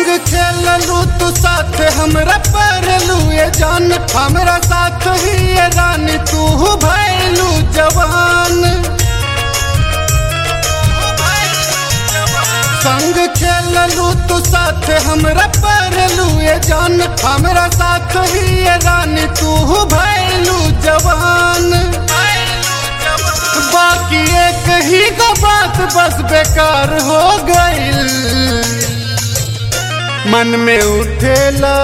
संग खेललू तू साथ हमरा पढ़लू ये जान हमरा साथ ही ये रानी तू भैलू जवान संग खेललू तू साथ हमरा पढ़लू ये जान हमरा साथ ही ये रानी तू भैलू जवान बाकी एक ही का बात बस बेकार हो गईल मन में उठेला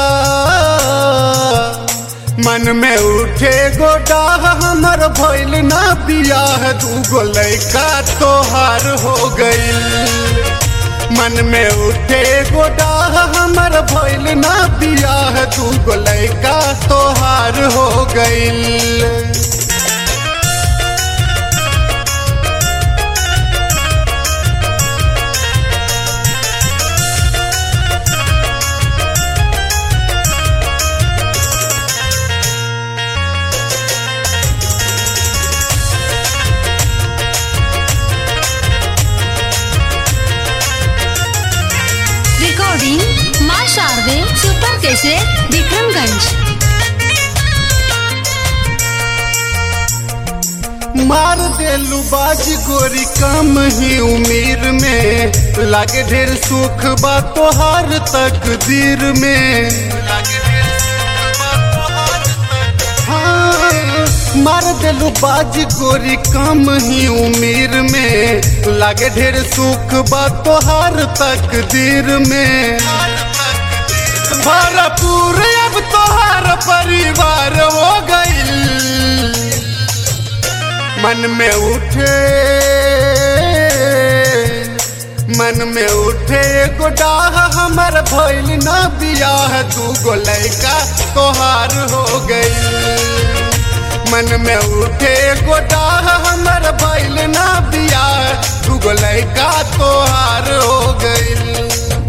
मन में उठे गोडा हमर भइल ना बियाह दूगो लैका तोहार हो गईल मन में उठे गोडा हमर भइल ना बियाह दूगो लैका तोहार हो गईल रिकॉर्डिंग माँ शारदे सुपर कैसे विक्रमगंज मार देलू बाज गोरी कम ही उम्र में लागे ढेर सुख बा तोहार तकदीर में हाँ, मार देलू बाज गोरी कम ही उम्र में लागे ढेर सुख बा तोहार तकदीर में भरपूर अब तोहार परिवार हो गईल मन में उठे मन में उठे गोडाह हमर भइल ना बियाह दूगो लैका तोहार हो गई मन में उठे गोडाह हमर भइल ना बियाह दूगो लैका तोहार हो गई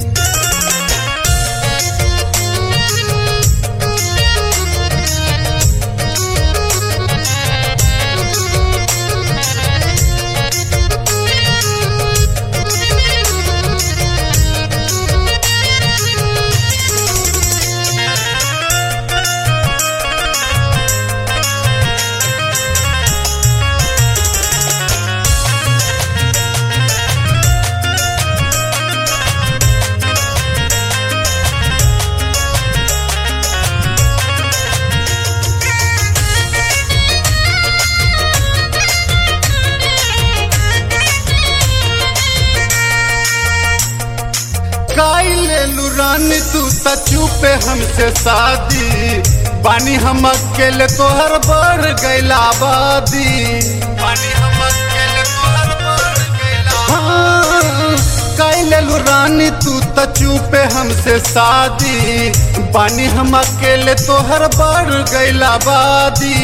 काई लेलू रानी तू त चुपे हमसे शादी बानी हम अकेले तोहर बढ़ गैला आबादी बानी हम अकेले तोहर बढ़ गैला हाँ, काई लेलू रानी तू त चुपे हमसे शादी बानी हम अकेले तोहर बढ़ गैला आबादी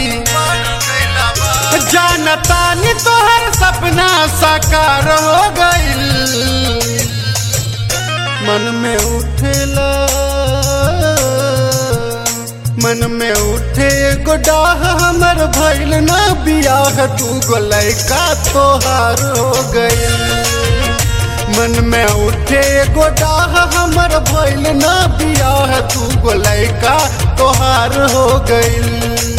जानतानी तोहर सपना साकार हो गईल मन में उठेला मन में उठे गोडाह हमर भइल ना बियाह तू गो लैका तोहार हो गइल मन में उठे गोडाह हमर भइल ना बियाह तू गो लैका तोहार हो गइल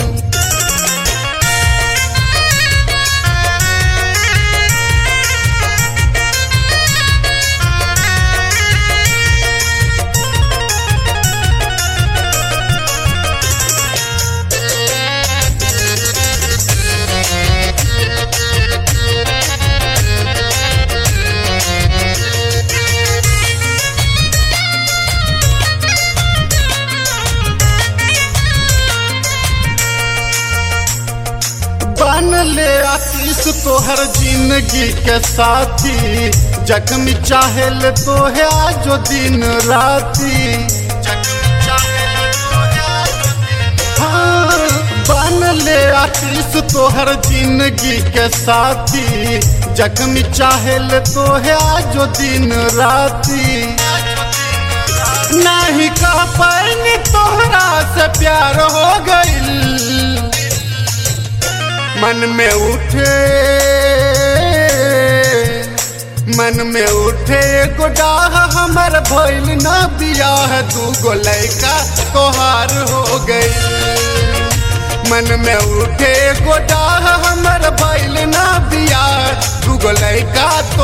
बन ले आशीष तोहर जिंदगी के साथी जख्मी चाहेल तोहे आजो दिन राती हाँ, बन ले आशीष तोहर जिंदगी के साथी जख्मी चाहेल तोहे आजो दिन राती नहीं कह पाएंगे तोहरा से प्यार हो गईल मन में उठे मन में उठे गोडाह हम हमर भइल न बियाह दूगो लैका तोहार हो गई मन में उठे गोडाह हमर भइल न बियाह दूगो लैका